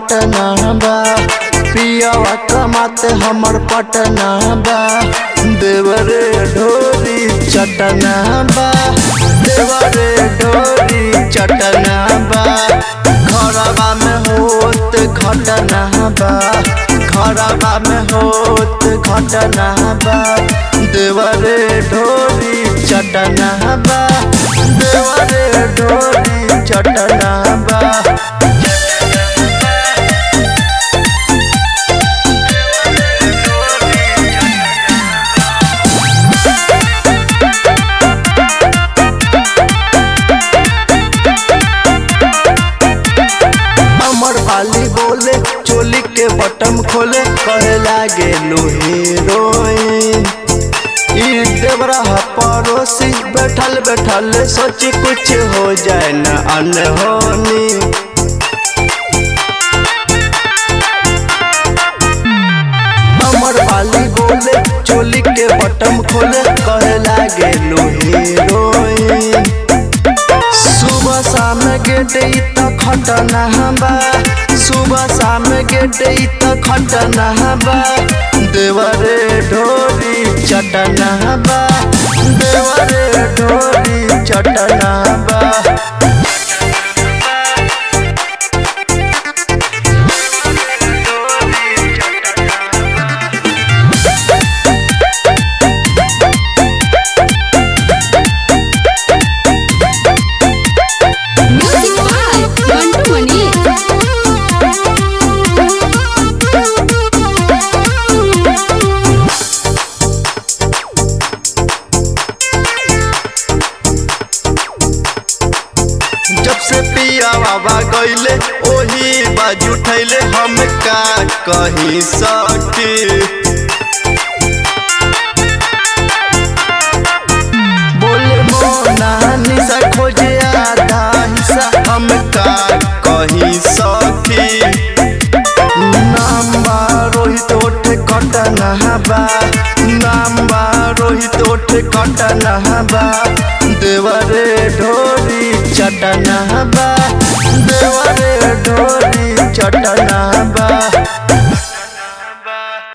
पटना बा पियावा कमाते हमर पटना बा देवरे ढोरी चटना बा देवरे ढोरी चटना बा घरवा में होत घटना बा घरवा में होत घटना बा देवरे ढोरी चटना बा देवरे ढोरी चटना बा अमर वाली बोले चोली के बटम खोले कहे लागे लो हीरोइन ई देवरा ह पड़ोसी बैठल बैठल सोची कुछ हो जाए न अनहोनी अमर वाली बोले चोली के बटम खोले कहे लागे लो हीरोइन सुबह शाम गेट त खटना बा सुबह शाम गेट त खटना बा देवरे ढोरी चटना बा देवरे ढोरी चटना बा Music by Mantu Mani. जब से पिया बाबा गईले ओही बाजू उठैले हम का कहीं सटी बोले मोना निशा खोजे आधा हिस्सा हम का कहीं सटी नाम बा रोहित ओठ कटना बा नाम बा रोहित ओठ कटना बा देवरे ढोरी चटना बा देवरे ढोरी चटना बा